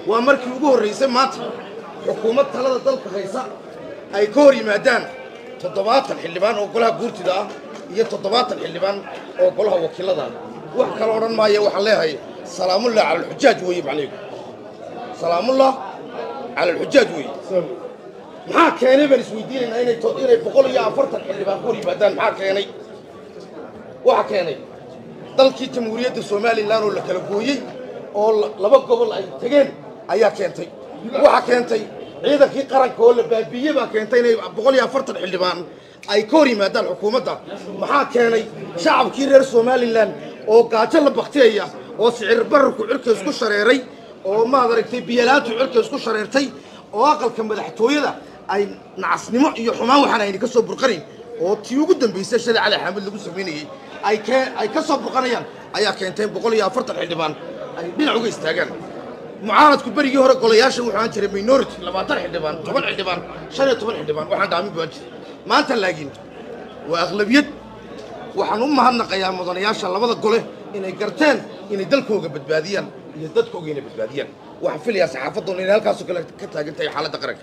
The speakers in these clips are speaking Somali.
waa markii ugu horraysay maanta xukuumad talada dalka haysa ay ka hor yimaadaan toddobaatan xildhibaan oo golaha guurtida ah iyo toddobaatan xildhibaan oo golaha wakiilada ah wax kale odhan maaya waxaan leeyahay salaamullah cala alxujaaj weeye macnihigu salaamullah cala alxujaaj weeye maxaa keenay baan isweydiinaynaa inay inay boqol iyo afartan xildhibaan ku hor yimaadaan maxaa keenay waxaa keenay dalkii jamhuuriyadda somalilan oo la kala gooyey oo laba gobol ay tegeen ayaa keentay waxaa keentay ciidankii qaranka oo la baabiiyey baa keentay inay boqol iyo afartan xildhibaan ay ka hor yimaadaan xukuumadda maxaa keenay shacabkii reer somalilan oo gaajo la baktiyaya oo sicir bararku cirka isku shareeray oo maad aragtay biyalaantu cirka isku shareertay oo aqalka madaxtooyada ay nacasnimo iyo xumaan waxaan ayna ka soo burqanayn oo tii ugu dambaysay shalay cali xaamid lagu samaynayey ay ke ay ka soo burqanayaan ayaa keentay boqol iyo afartan xildhibaan ay dhinac uga istaagaan mucaaradku berigii hore golayaasha wuxuu aan jiray minority labaatan xildhibaan toban xildhibaan shan iyo toban xildhibaan waxaan dhaamin baan jiray maanta laakiin waa aqlabiyad waxaan u mahadnaqayaa mudanayaasha labada gole inay garteen inay dalkooga badbaadiyaan iyo dadkooga inay badbaadiyaan waxaan filayaa saxaafadoona inay halkaasoo kale ka taagan tahay xaaladda qaranka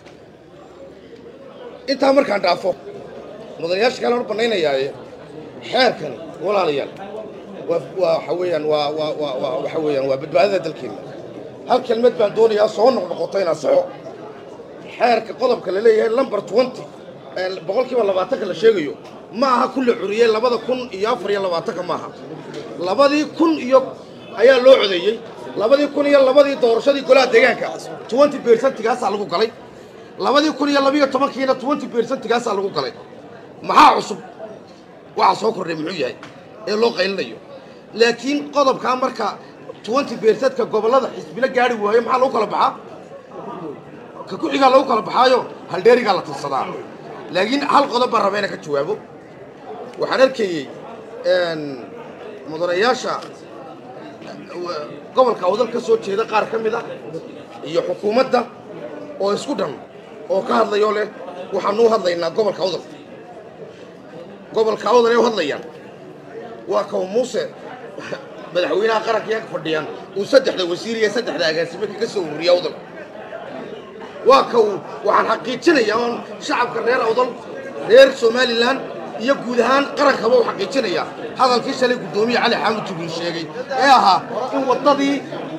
intaa markaan dhaafo mudanayaasha kale hor bannaynayaaye xeerkani walaalayaal waa waa waxa weeyaan waa waa waa waa waxa weeyaan waa badbaadada dalkeena hal kelmad baan doonayaa soo noqnoqoto inaan saxo xeerka qodobka la leeyahay lumber twenty boqolkiiba labaatanka la sheegayo ma aha kulla curiyey labada kun iyo afar iyo labaatanka maaha labadii kun iyo ayaa loo codeeyey labadii kun iyo labadii doorashadii golaha deegaanka twenty percentigaasaa lagu galay labadii kun iyo labiyo tobankiina twenty percentigaasaa lagu galay maxaa cusub waxa soo kordhay muxuu yahay ee loo qaylinayo laakiin qodobkaa marka twenty percentka gobollada xisbila gaari waayo maxaa lagu kala baxaa ka ku-xigaa lagu kala baxaayo haldheerigaa la tirsadaa laakiin hal qodob baan raba inaan ka jawaabo waxaan arkayey mudanayaasha gobolka awdal ka soo jeeda qaar ka mid a iyo xukuumadda oo isku dhan oo ka hadlayoo leh waxaanu u hadlaynaa gobolka awdal gobolka awdal ay u hadlayaan waa kaw muuse madaxweynaha qaranka yaga fadhiyaan uu saddexda wasiir iyo saddexda agaasime kaga soo ururiya awdal waa ka uu waxaan xaqiijinayaa oon shacabka reer awdal reer somalilan iyo guud ahaan qarankaba u xaqiijinayaa hadalkii shalay guddoomiye cali xaamud jibriil sheegay ee ahaa in waddadii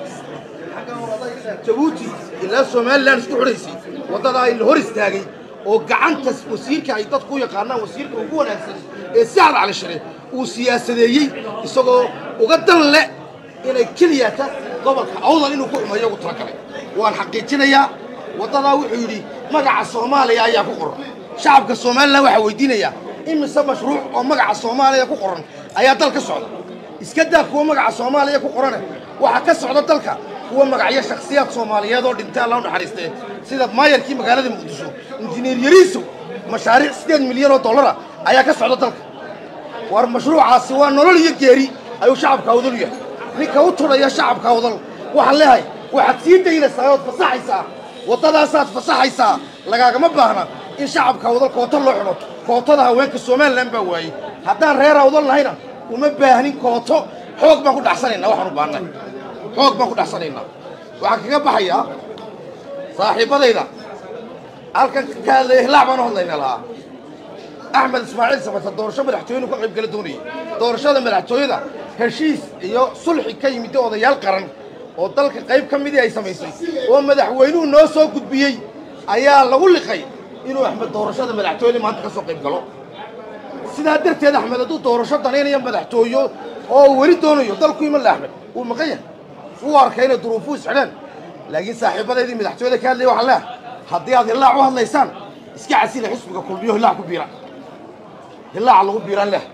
jabuuti ilaa somalilan isku xidhaysay waddadaa in la hor istaagay oo gacanta wasiirka ay dadku u yaqaanaan wasiirka ugu wanaagsan ee sacad cali shire uu siyaasadeeyey isagoo uga dan leh inay keliyata gobolka awdal inuu ku xumeeyo ugu talagalay waan xaqiijinayaa waddadaa wuxuu yidhi magaca soomaaliya ayaa ku qoran shacabka somalilan waxaa weydiinayaa imise mashruuc oo magaca soomaaliya ku qoran ayaa dal ka socda iska daa kuwa magaca soomaaliya ku qorane waxaa ka socda dalka kuwa magacyo shakhsiyaad soomaaliyeed oo dhintay alla u naxariistee sida maayarkii magaalada muqdisho injineer yariiso mashaariic siddeed milyan oo dollara ayaa ka socda dalka war mashruucaasi waa nolol iyo geeri ayuu shacabka awdal u yahay ninka u tudhaya shacabka awdal waxaan leehay waxaad sii daynaysaa ood fasaxaysaa waddadaasaad fasaxaysaa lagaagama baahna in shacabka awdal koota loo xidho kootada haweenka somalilan baa waayey haddaan reer awdal nahayna uma baahnin kooto xoog baan ku dhaxsanaynaa waxaan u baahnay xoog baan ku dhaxsanaynaa waxaan kaga baxayaa saaxiibbadayda halkan ka hadlaya hilaac baan u hadlayna lahaa axmed ismaaciil samata doorasho madaxtooyenu ka qayb gala doonayay doorashada madaxtooyada heshiis iyo sulxi ka yimid odayaal qaran oo dalka qayb ka midii ay samaysay oo madaxweynuhu noo soo gudbiyey ayaa lagu liqay inuu axmed doorashada madaxtooyada maanta ka soo qayb galo sidaa darteed axmed hadduu doorasho danaynaya madaxtooyo oo weli doonayo dalku iman le axmed wuu maqan yahay wuu arkay inay duruufuu isxidheen laakiin saaxiibadaydii madaxtooyada ka hadlaya waxaan leehay haddii aad hillaac u hadlaysaan iska casila xisbiga kulmiyo hillaac ku biira hillaaca lagu biiraan leh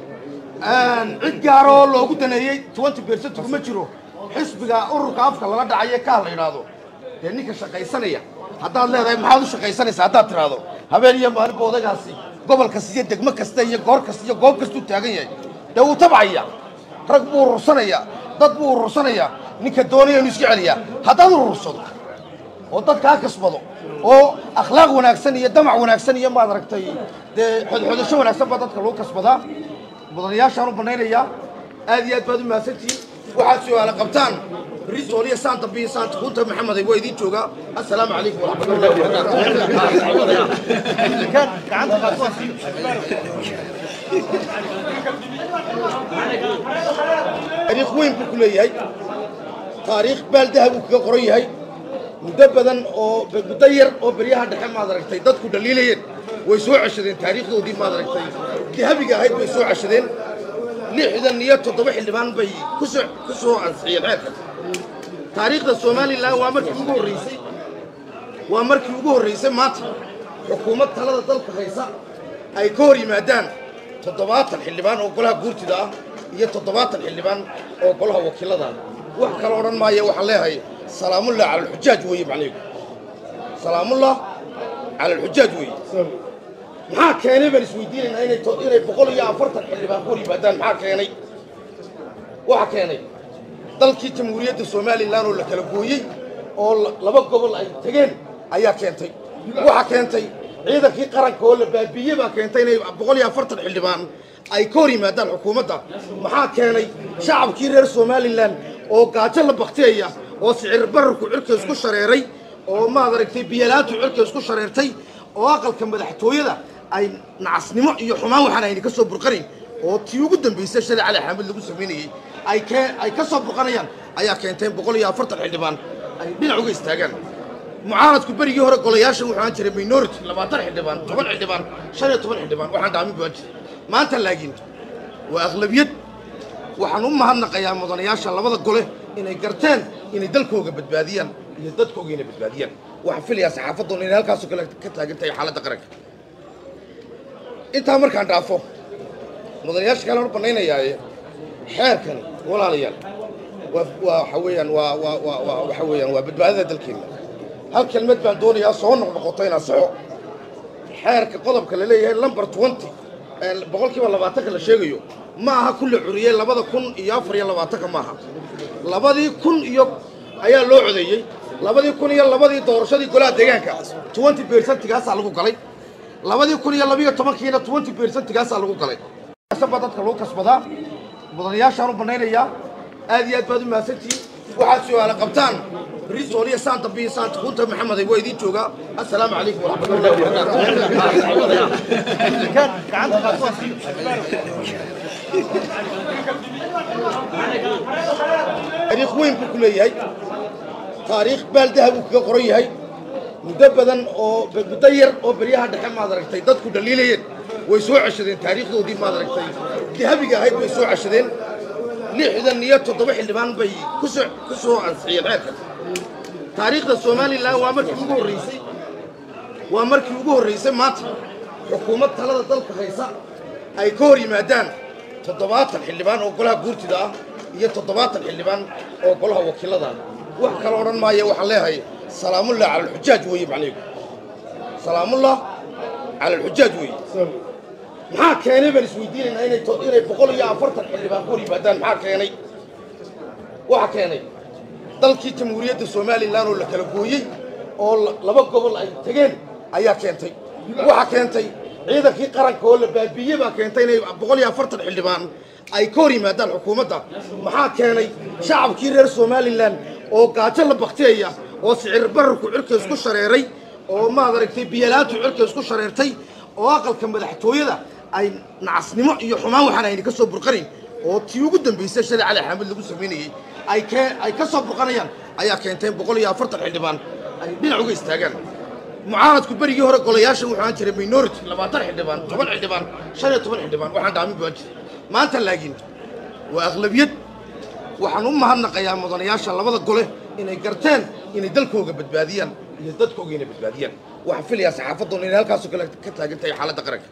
cid gaaroo loogu daneeyey twenty percent kuma jiro xisbiga ururka afka lala dhacaye kaah la yidhaahdo dee ninka shaqaysanaya haddaad leedahay maxaad u shaqaysanaysaa haddaad tidhaahdo habeen iyo maalinba odagaasi gobol kasta iyo degmo kasta iyo goor kasta iyo goob kastuu taagan yahay dee wuu tabcaya rag buu urursanaya dad buu urursanaya ninka doonaya inuu iska celiyaa haddaad urursado oo dad kaa kasbado oo akhlaaq wanaagsan iyo damac wanaagsan iyo maad aragtay dee xodxodasho wanaagsan baa dadka lagu kasbadaa mudanayaashaan u banaynayaa aad iyo aad baad u mahadsantihiin waxaad su-aala qabtaan بريتول يا سانتا بي سانتا كنت محمد يبغى يدي جوجا السلام عليكم ورحمة الله وبركاته كان قعدت taariikh weyn buu ku leeyahay taariikh baaldaha buu kaga qoran yahay muddo badan oo muddo yar oo beryaha dhexe maad aragtay dadku dhaliilayeen way soo ceshadeen taariikhdoodii maad aragtay dahabiga ahayd bay soo ceshadeen lixdan iyo toddoba xildhibaan bay kusoo ku soo ansixiyeen xeerkan taariikhda somalilan waa markii ugu horreysay waa markii ugu horreysay maanta xukuumad talada dalka haysa ay ka hor yimaadaan toddobaatan xildhibaan oo golaha guurtida ah iyo toddobaatan xildhibaan oo golaha wakiilada ah wax kale odhan maayo waxaan leeyahay salaamullah cala alxujaaj weeye macnaheedu salaamullah cala alxujaaj weeye maxaa keenay baan isweydiinaynaa inay to- inay boqol iyo afartan xildhibaan ku hor yimaadaan maxaa keenay waxa keenay dalkii jamhuuriyadda somalilan oo la kala gooyey oo la- laba gobol ay tegeen ayaa keentay waxa keentay ciidankii qaranka oo la baabiiyey baa keentay inay boqol iyo afartan xildhibaan ay ka hor yimaadaan xukuumadda maxaa keenay shacabkii reer somalilan oo gaajo la baktiyaya oo sicir bararku cirka isku shareeray oo maad aragtay biyalaantu cirka isku shareertay oo aqalka madaxtooyada ay nacasnimo iyo xumaan waxaan ayna ka soo burqanayn oo tii ugu dambaysay shalay cali xaamid lagu samaynayey ay kee ay ka soo burqanayaan ayaa keentay boqol iyo afartan xildhibaan ay dhinac uga istaagaan mucaaradku berigii hore golayaashan wuxuu ahaan jiray minority labaatan xildhibaan toban xildhibaan shan iyo toban xildhibaan waxaan dhaamin baan jiray maanta laakiin waa aqlabiyad waxaan u mahadnaqayaa mudanayaasha labada gole inay garteen inay dalkooga badbaadiyaan iyo dadkooga inay badbaadiyaan waxaan filayaa saxaafadoona inay halkaasoo kale ka taagan tahay xaaladda qaranka intaa markaan dhaafo mudanayaasha kale hor bannaynayaaye xeerkani walaalayaal waa waa waxa weeyaan waa waa waa waa waxa weeyaan waa badbaadada dalkeena hal kelmad baan doonayaa soo noqnoqoto inaan saxo xeerka qodobka la leeyahay lumber twenty boqolkiiba labaatanka la sheegayo ma aha kulle curiyey labada kun iyo afar iyo labaatanka maaha labadii kun iyo ayaa loo codeeyey labadii kun iyo labadii doorashadii golaha deegaanka twenty percentigaasaa lagu galay labadii kun iyo labiyo tobankiina twenty percentigaasaa lagu galay baa dadka lagu kasbadaa mudanayaashaan u banaynayaa aad iyo aad baad u mahadsantihiin waxaad su-aala qabtaan bristol iyo saanta bi saanta kunta maxamed waa idiin joogaa assalaamu calaykum waraxmatullahi wabarakaatu كان قعدت taariikh weyn buu ku leeyahay taariikh baaldaha buu kaga qoran yahay muddo badan oo muddo yar oo beryaha dhexe maad aragtay dadku dhaliilayeen way soo ceshadeen taariikhdoodii maad aragtay dahabiga ahayd bay soo ceshadeen lixdan iyo toddoba xildhibaan bay kusoo ku soo ansixiyeen xeerkan taariikhda somalilan waa markii ugu horreysay waa markii ugu horreysay maanta xukuumad talada dalka haysa ay ka hor yimaadaan toddobaatan xildhibaan oo golaha guurtida ah iyo toddobaatan xildhibaan oo golaha wakiilada ah wax kale odhan maayo waxaan leeyahay salaamullah cala alxujaaj weeye macnaheedu salaamullah cala alxujaaj weeye maxaa keenay baan isweydiinaynaa inay to- inay boqol iyo afartan xildhibaan ku hor yimaadaan maxaa keenay waxa keenay dalkii jamhuuriyadda somalilan oo la kala gooyey oo la- laba gobol ay tegeen ayaa keentay waxa keentay ciidankii qaranka oo la baabiiyey baa keentay inay boqol iyo afartan xildhibaan ay ka hor yimaadaan xukuumadda maxaa keenay shacabkii reer somalilan oo gaajo la baktiyaya oo sicir bararku cirka isku shareeray oo maad aragtay biyalaantu cirka isku shareertay oo aqalka madaxtooyada ay nacasnimo iyo xumaan waxaan ayna ka soo burqanayn oo tii ugu dambaysay shalay cali xaamid lagu samaynayey ay kee ay ka soo burqanayaan ayaa keentay boqol iyo afartan xildhibaan ay dhinac uga istaagaan mucaaradku berigii hore golayaashan wuxuu ahaan jiray minority labaatan xildhibaan toban xildhibaan shan iyo toban xildhibaan waxaan dhaamin baan jiray maanta laakiin waa aqlabiyad waxaan u mahadnaqayaa mudanayaasha labada gole inay garteen inay dalkooga badbaadiyaan iyo dadkooga inay badbaadiyaan waxaan filayaa saxaafadoona inay halkaasoo kale ka taagan tahay xaaladda qaranka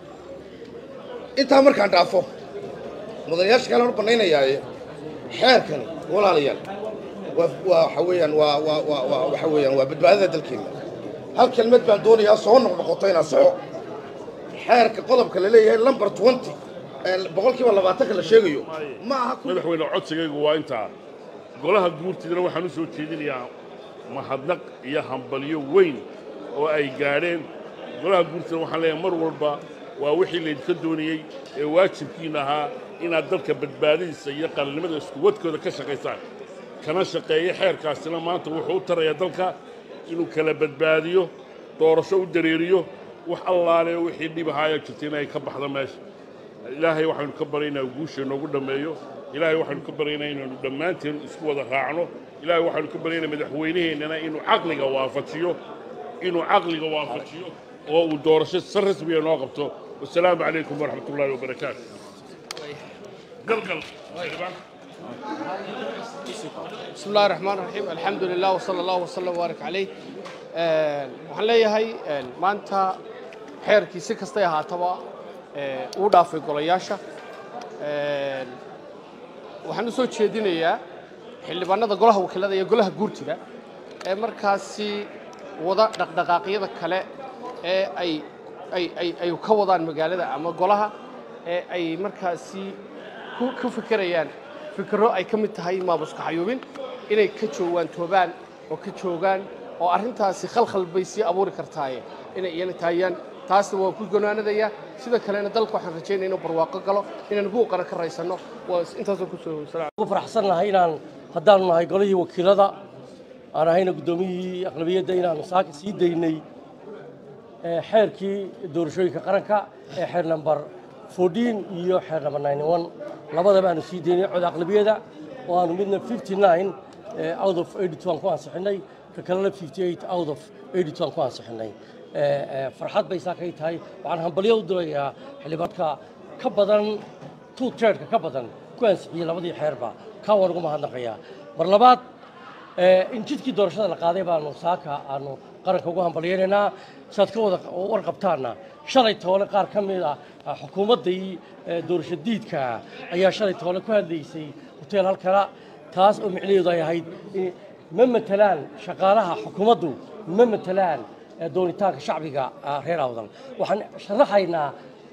intaa markaan dhaafo mudanayaasha kale hor bannaynayaaye xeerkani walaalayaal waa waa waxa weeyaan waa waa waa waa waxa weeyaan waa badbaadada dalkeena hal kelmad baan doonayaa soo noqnoqoto inaan saxo xeerka qodobka la leeyahay lumber twenty boqolkiiba labaatanka la sheegayo ma aha ku madaxweyne codsigaygu waa intaa golaha guurtidana waxaan u soo jeedinayaa mahadnaq iyo hambalyo weyn oo ay gaadheen golaha guurtidana waxaan leeyahay mar walba waa wixii laydinka doonayey ee waajibkiina ahaa inaad dalka badbaadadiisa iyo qalinimada iskuwadkooda ka shaqaysaan kana shaqeeya xeerkaasina maanta wuxuu u tarayaa dalka inuu kala badbaadiyo doorasho u dareeriyo wax allaale wixii dhib ahaaya jirta inay ka baxdo meesha ilaahay waxaynu ka baryaynaa guusha noogu dhammeeyo ilaahay waxaynu ka baryaynaa inaynu dhammaanteen isku wada raacno ilaahay waxaynu ka baryaynaa madaxweynaheennana inuu caqliga waafajiyo inuu caqliga waafajiyo oo uu doorasho si rasmiya noo qabto wasalaamu calaykum waraxmat ullaahi wabarakaatu galgal xildhibaan بسم الله الرحمن الرحيم الحمد لله وصلى الله وسلم وبارك عليه waxaan leeyahay maanta xeerkii si kastay ahaataba uu dhaafay golayaasha waxaan u soo jeedinayaa xildhibaanada golaha wakiilada iyo golaha guurtida ee markaasi wada dhaqdhaqaaqyada kale ee ay ay ay ay ka wadaan magaalada ama golaha ee ay markaasi ku ku fikirayaan fikirro ay ka mid tahay maamuska xayuubin inay ka joogaan toobaan oo ka joogaan oo arrintaasi khalkhal bay sii abuuri kartaaye inay iyana taayaan taasna waan ku gonaanadaya sida kalena dalka waxaan rajaynaya inuu barwaaqo galo inaan buuqana ka raysanno waa intaasoo kusoo ugu faraxsannahay inaan haddaanu nahay golihii wakiilada aan ahayna guddoomiyihii aqlabiyadda inaan saaka sii daynay ee xeerkii doorashooyinka qaranka ee xeer namber 14 iyo xeer namber 91 labadaba aanu sii daynay cod aqlabiyada oo aanu midna 59 ee out of 82 aan ku ansixinay ka kalena 58 out of 82 aan ku ansixinay ee ee farxad bay saakay tahay waxaan hambalyo u dirayaa xildhibaanka ka badan two third ka badan ku ansixiyey labadii xeerba kaa waan ugu mahadnaqayaa mar labaad ee, in jidkii doorashada la qaaday baanu saaka aanu qaranka ugu hambalyaynaynaa siaad ka wada warqabtaanna shalay toole qaar ka mid ah ah, xukuumaddii ee, doorasho diidka ayaa shalay toole ku hadlaysay hoteel halkana taas oo micnaheedu ay ahayd in ma matelaan shaqaalaha xukuumaddu ma matelaan ee, doonitaanka shacbiga ah, reer awdal waxaan sharaxaynaa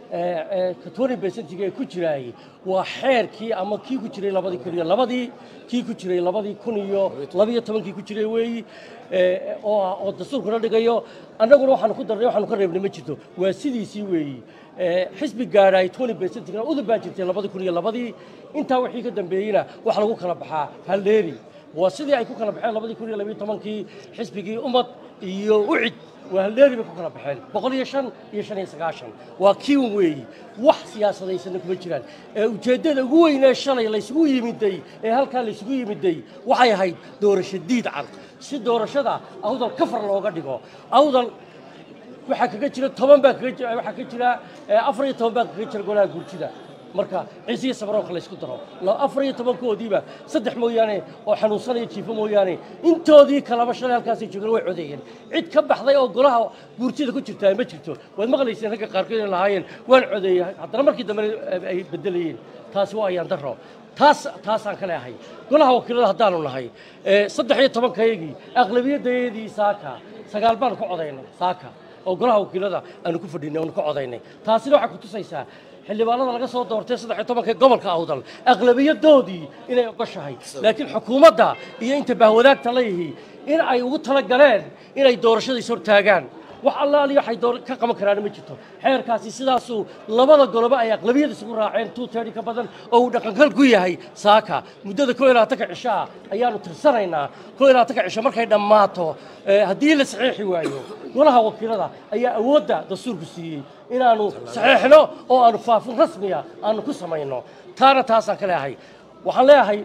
katoni besentiga ee ku jiraay waa xeerkii ama kii ku jiray labadii kun iyo labadii kii ku jiray labadii kun iyo labiyo tobankii ku jiray weeyi ee, oo ah- oo dastuurkuna dhigayo annaguna waxaanu ku darnay waxaanu ka reebnay ma jirto waa sidiisii weeyi ee, xisbi gaadhaay toni besentigna udub baa jirtay labadii kun iyo labadii intaa wixii ka dambeeyeyna waxa lagu kala baxaa halleeri waa sidii ay ku kala baxeen labadii kun iyo labiyo tobankii xisbigii ummad iyo ucid waa halleeri bay ku kala baxeen boqol iyo shan iyo shan iyo sagaashan waa kiiwan weeyi wax siyaasadaysanna kuma jiraan ee ujeeddada ugu weynee shalay laysugu yimiday ee halkaa laysugu yimiday waxay ahayd doorasho diid cad si doorashada awdal kafar looga dhigo awdal waxaa kaga jira toban baa kaga jira waxaa ka jira eh, afar iyo toban baa kaga jira golaha guurtida marka ciise iyo sabaroonka la isku daro la- afar iyo tobankoodiiba saddex mooyaane oo xanuunsanaya jiifo mooyaane intoodii kalaba shalay halkaasay joogeen way codeeyeen cid ka baxday oo golaha guurtida ku jirtaa ma jirto waad maqlayseen ragga qaarkood inay lahaayeen waan codeeyey haddana markii dambe ay bedelayeen taasi waa ayaan daro taas taasaan ka leehay golaha wakiilada haddaanu nahay ee, saddex iyo tobankayagii aqlabiyadayadii saaka sagaal baan ku codaynay saaka oo golaha wakiilada aanu ku fadhinay oonu ka codaynay taasina waxay ku tusaysaa xildhibaanada laga soo doortay saddex iyo tobanka gobolka awdal aqlabiyadoodii inay ogoshahay laakiin xukuumadda iyo inta bahwadaagta la yihi in ay ugu talagaleen inay doorashadiis hortaagaan wax allaali waxay door ka qaban karaan ma jirto xeerkaasi sidaasuu labada goloba ay aqlabiyad isugu raaceen two thirty ka badan oo uu dhaqankal ku yahay saaka muddada koo iyo labaatanka cisho ah ayaanu tirsanaynaa koo iyo labaatanka cisho markay dhammaato eh, haddii la saxiixi waayo golaha wakiilada ayaa awoodda dastuurku siiyey inaanu saxiixno oo aanu faafin rasmiya aanu ku samayno taana taasaan ka leeyahay waxaan leeyahay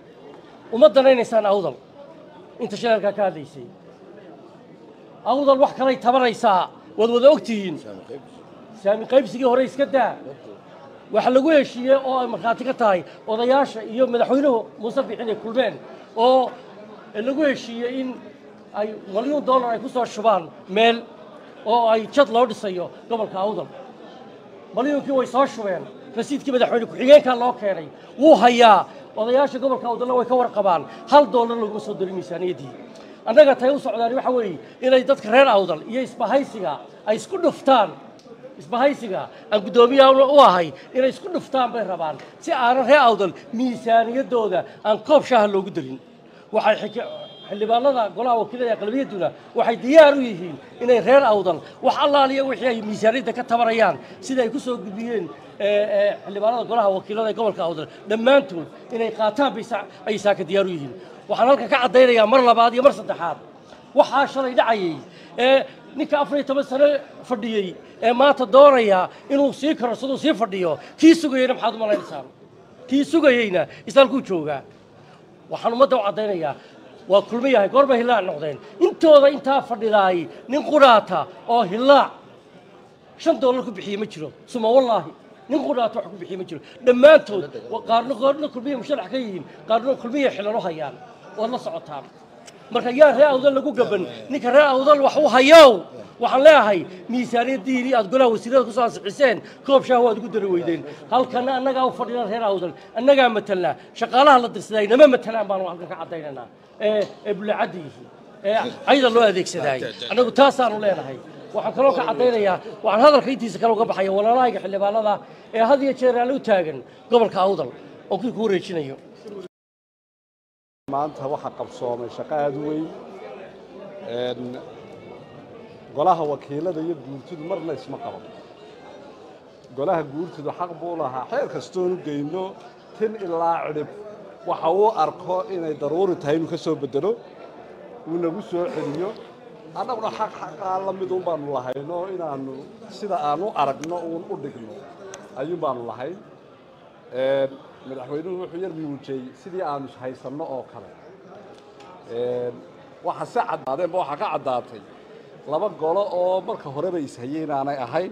uma danaynaysaan awdal inta shaleelkaa ka hadlaysay awdal wax kalay tabanaysaa waad wada ogtihiin saami qaybsigii hore iska daa waxa lagu heshiiyey oo ay markhaati ka tahay odayaasha iyo madaxweynuhu muuse bixin ay kulmeen oo lagu heshiiyey in ay malyuun dollar ay ku soo shubaan meel oo ay jad loo dhisayo gobolka awdal malyuunkii way soo shubeen rasiidkii madaxweyne ku-xigeenkaa loo keenay wuu hayaa odayaasha gobolka awdalna way ka warqabaan hal doolar laguma soo darin miisaaniyaddii annaga tay u socdaan waxa weeye inay dadka reer awdal iyo isbahaysiga ay isku dhuftaan isbahaysiga aan guddoomiyaha u ahay inay isku dhuftaan bay rabaan si aanan reer awdal miisaaniyaddooda aan koob shaaha loogu darin waxay xike- xildhibaanada golaha wakiilada ee aqlabiyadduna waxay diyaar u yihiin inay reer awdal wax allaaliya wixii ay miisaaniyadda ka tabarayaan sida ay ku soo gudbiyeen xildhibaanada golaha wakiilada ee gobolka awdal dhammaantood inay qaataan bay ay saaka diyaar u yihiin waxaan halka ka caddaynayaa mar labaad iyo mar saddexaad waxaa shalay dhacayay ee ninka afar iyo toban sano fadhiyey ee maanta doonaya inuu sii karorsado sii fadhiyo kii sugayeyna maxaad u malaynaysaa kii sugayeyna islaalkuu joogaa waxaan ummadda u caddaynayaa waa kulmi yahay goorba hillaac noqdeen intooda intaa fadhidaay nin qudhaata oo hillaac shan doolar ku bixiye ma jiro suma wallaahi nin qudhaata wax ku bixiye ma jiro dhammaantood qaarna qaarna kulmiya musharax ka yihiin qaarna kulmiya xilan u hayaan waad la socotaan marka yaa ree awdal lagu gaban ninka ree awdal wax u hayow waxaan leeyahay miisaaniyaddiinii aad golaha wasiirada ku soo ansixiseen koob shaah waad ugu dari weydeen halkana annagaa u fadhina reer awdal annagaa matelnaa shaqaalaha la dirsaday nama matelaan baanu halkan ka caddaynaynaa ee ee bulacadda yihiin ee cayda loo adeegsadaay annagu taasaanu leenahay waxaan kaloo ka caddaynayaa waxaan hadalka intiisa kale uga baxaya walaalahayga xildhibaanada ee had iyo jeer aan u taagan gobolka awdal oo kii ku wareejinayo maanta waxaa qabsoomay shaqo aada u weyn golaha wakiilada iyo guurtidu marna isma qaban golaha guurtidu xaq buu lahaa xeer kastoonu geyno tin ilaa cidhib waxa uu arko inay daruuri tahay inuu ka soo bedelo uu nagu soo celiyo annaguna xaq xaqaa la midun baanu lahayno inaanu sida aan u aragno uun u dhigno ayuun baanu lahayn madaxweynuhu wuxuu yar muujiyey sidii aanu haysanno oo kale waxa se caddaadeenba waxaa ka caddaatay laba golo oo marka horeba ishayeen aanay ahayn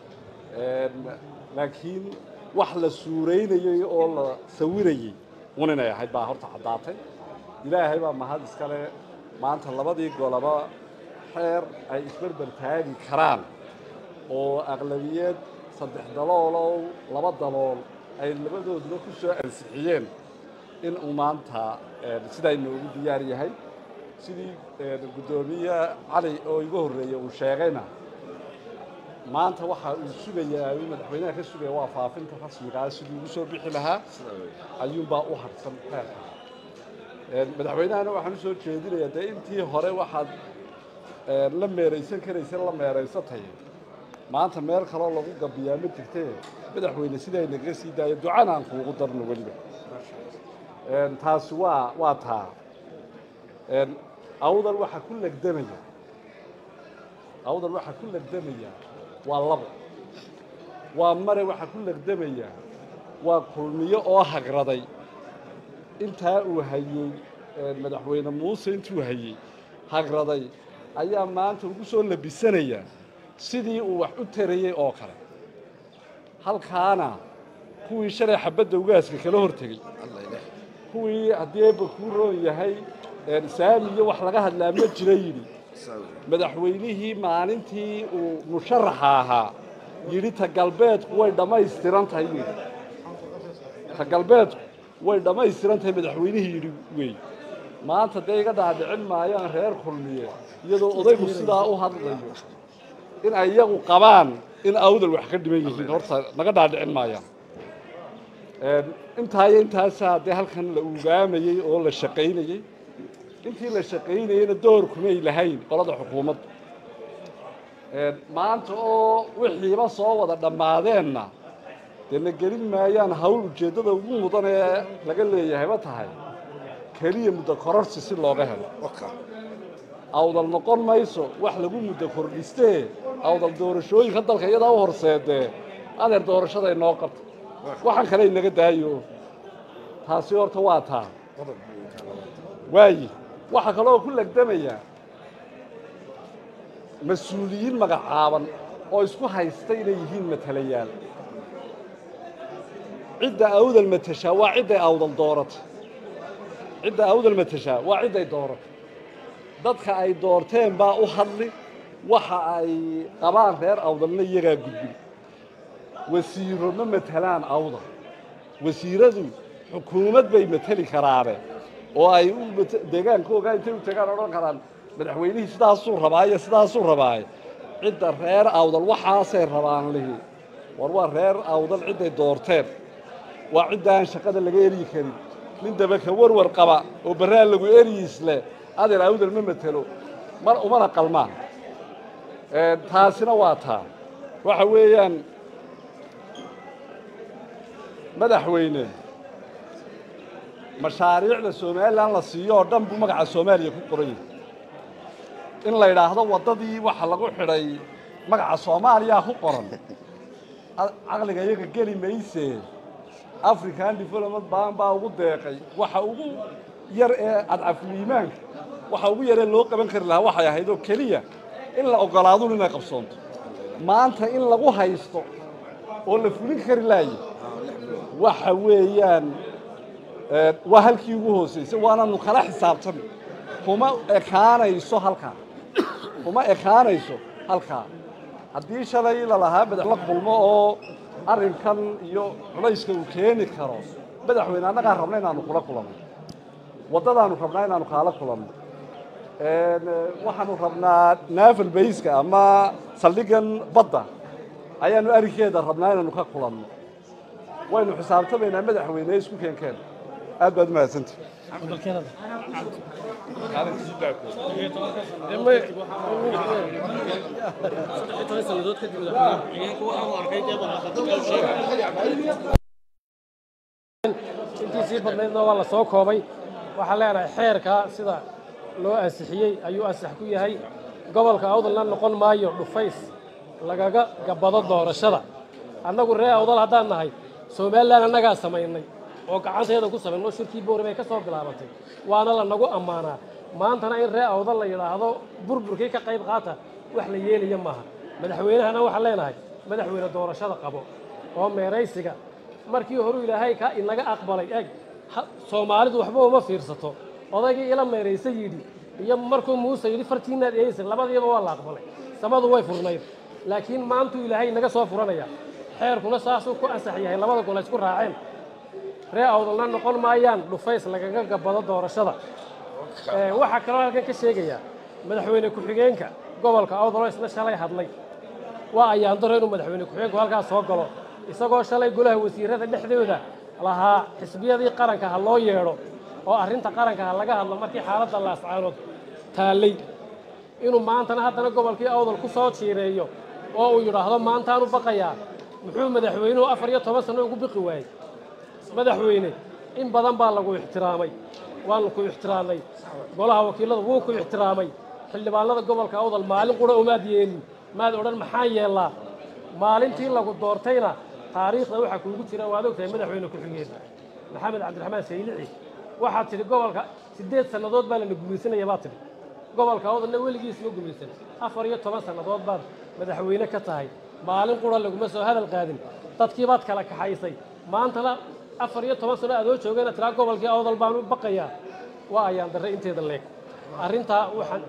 laakiin wax la suuraynayey oo la sawirayey un inay ahayd baa horta caddaatay ilaahay baa mahad iskale maanta labadii golaba xeer ay isberber taagi karaan oo aqlabiyad saddex daloolow laba dalool ay labadooduna ku soo ansixiyeen in uu maanta sidaa inoogu diyaar yahay sidii guddoomiye cali oo igu horreeyey uu sheegayna maanta waxa uu sugayaa uu madaxweynaha ka sugaya waa faafinta rasmigaa sidii ugu soo bixi lahaa ayuunbaa u hadsan xeerka madaxweynahana waxaan u soo jeedinayaa dee intii hore waxaad la meeraysan karaysa la meeraysatay maanta meel kaloo lagu gabiyaa ma jirtee madaxweyne sidaa nagaga sii daayo ducana aan kuugu darno weliba taasi waa waa taa awdal waxaa ku legdamaya awdal waxaa ku legdamaya waa labo waa mare waxaa ku legdamaya waa kulmiyo oo hagraday intaa uu hayey madaxweyne muuse intuu hayey hagraday ayaa maanta ugu soo labisanaya sidii uu wax u tarayey oo kale halkaana kuwii shalay xabadda ugaaska kala hortegey kuwii haddii eebba kuu roon yahay saami iyo wax laga hadlaa ma jira yidhi madaxweynihii maalintii uu musharaxa ahaa yidhi ta galbeedku way dhammaystiran tahay yidhi ta galbeedku way dhammaystiran tahay madaxweynihii yidhi wey maanta dee iga dhaadhicin maayaan reer kulmiye iyadoo odaygu sidaa u hadlayo in ay iyagu qabaan in awdal wax ka dhiman yihiin horta naga dhaadhicin maayaan intaa iyo intaasaa dee halkan la ugaamayey oo la shaqaynayey intii la shaqaynayeyna door kumay lahayn qolada xukuumaddu maanta oo wixiiba soo wada dhammaadeenna dee na gelin maayaan hawl ujeeddada ugu mudan ee laga leeyahayba tahay keliya muddo kororsi si looga helo awdal noqon mayso wax lagu muddo kordhistee awdal doorashooyinka dalka iyadaa u horseedee adeer doorashaday noo qabta waxaan kale inaga daayo taasi horta waa taa waayi waxaa kaloo ku legdamaya mas-uuliyiin magacaaban oo isku haysta inay yihiin matalayaal cidda awdal matashaa waa cidday awdal dooratay cidda awdal matashaa waa cidday dooratay dadka ay doorteen baa u hadli waxa ay qabaan reer awdalna iyagaa gudbin wasiiro ma matelaan awdal wasiiradu xukuumad bay mateli karaane oo ay u deegaankooga intay u tagaan odhan karaan madaxweynihii sidaasuu rabaa iyo sidaasuu rabaaye cidda reer awdal waxaasay rabaan lihi war waa reer awdal cidday doorteen waa cidda aan shaqada laga eryi karin nin dabaka warwar qaba oo baraan lagu eryiis leh adeer awdal ma matelo mar umana qalmaan taasina waa taa waxa weeyaan madaxweyne mashaariicda somalilan la siiyo oo dhan buu magaca soomaaliya ku qoran yahay in la yidhaahdo waddadii waxa lagu xidhay magaca soomaaliyaa ku qoran caqliga iyaga geli mayse african development bank baa ugu deeqay waxa ugu yar ee adcafuliimaanka waxa ugu yaree loo qaban kari lahaa waxay ahayd oo keliya in la ogolaadun inay qabsoonto maanta in lagu haysto oo la fulin kari laaye waxa weeyaan waa halkii ugu hoosaysay waananu kala xisaabtami kuma ekaanayso halkaa kuma ekaanayso halkaa haddii shalay lalahaa madax la kulmo oo arrinkan iyo culayska uu keeni karo madaxweyne annagaa rabna inaanu kula kulanno waddadaanu rabnaa inaanu kaala kulanno waxaanu rabnaa naval bayska ama saldhigan badda ayaanu arrinkeeda rabnaa inaanu ka kulanno waynu xisaabtamaynaa madaxweyne isku keenkeen aad baad umahadsanta intiisii badnaydna waa la soo koobay waxaan leenahay xeerka sida loo ansixiyey ayuu ansax ku yahay gobolka awdalna noqon maayo dhufays lagaga gabbado doorashada annagu ree awdal haddaan nahay somalilan annagaa samaynay oo gacanteeda ku samayn oo shirkii boori bay ka soo bilaabatay waana la nagu ammaanaa maantana in ree awdal la yidhaahdo burburkii ka qayb qaata wax la yeelaya maaha madaxweynahana waxaan leenahay madaxweyne doorashada qabo oo meeraysiga markii horuu ilaahay ka inaga aqbalay eg soomaalidu waxba uma fiirsato odaygii ila meeraysa yidhi iyo markuu muuse yidhi fartiinaad eeyeysa labadiiba waa la aqbalay samadu way furnayd laakiin maantuu ilaahay inaga soo furanaya xeerkuna saasuu ku ansax yahay labada gol isku raaceen ree awdalna noqon maayaan dhufays lagaga gabbado doorashada waxaa kaloo halkan ka sheegayaa madaxweyne ku-xigeenka gobolka awdaloo isna shalay hadlay waa ayaandaro inuu madaxweyne ku-xigeenku halkaas soo galo isagoo shalay golaha wasiirada dhexdooda lahaa xisbiyadii qaranka ha loo yeedho oo arrinta qaranka ha laga hadlo markii xaaladda laascaanood taallay inuu maantana haddana gobolkii awdal ku soo jiireeyo oo uu yidhaahdo maantaanu baqayaa muxuu madaxweynuhu afar iyo toban sanno ugu biqi waayey madaxweyne in badan baa lagu ixtiraamay waanu ku ixtiraamnay golaha wakiilada wuu ku ixtiraamay xildhibaanada gobolka awdal maalin qura umaad yeelin maad odhan maxaan yeellaa maalintii lagu doortayna taariikhda waxaa kuugu jira waad ogtahay madaxweyne ku-xigeen maxamed cabdiraxmaan saylici waxaad tidhi gobolka siddeed sannadood baa lana gumaysanaya baad tidhi gobolka awdalna weligiis ma gumaysan afar iyo toban sannadood baad madaxweyne ka tahay maalin qura laguma soo hadal qaadin dadkii baad kala kaxaysay maantana afar iyo toban sano aadoo joogayna tiraa gobolkii awdal baanu baqayaa waa ayaan darre inteeda leeg arrintaa waxaan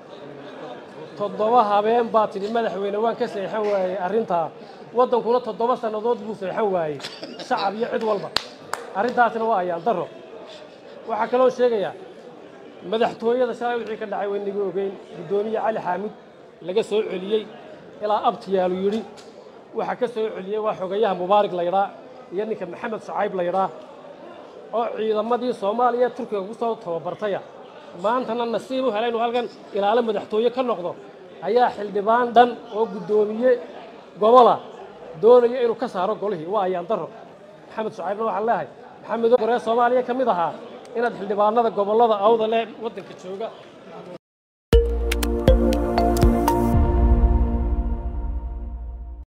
toddoba habeen baa tidhi madaxweyne waan ka seexan waayey arrintaa waddankuna toddoba sannadood buu seexan waayey shacab iyo cid walba arrintaasina waa ayaan darro waxaa kaloo sheegayaa madaxtooyada shalay wixii ka dhacay waynaga ogeyn guddoomiye cali xaamud laga soo celiyey ilaa abtiyaalu yidhi waxaa ka soo celiyey waa xogayaha mubaarig laydhaa iyo ninka maxamed shacayb laydhaa oo ciidamadii soomaaliya turkiga ku soo tababartaya maantana nasiib u hela inuu halkan ilaalo madaxtooye ka noqdo ayaa xildhibaan dhan oo guddoomiye gobola doonaya inuu ka saaro golihii waa ayaan darro maxamed shacaybna waxaan leehay maxamed goree soomaaliya ka mid ahaa inaad xildhibaanada gobollada awdale waddanka jooga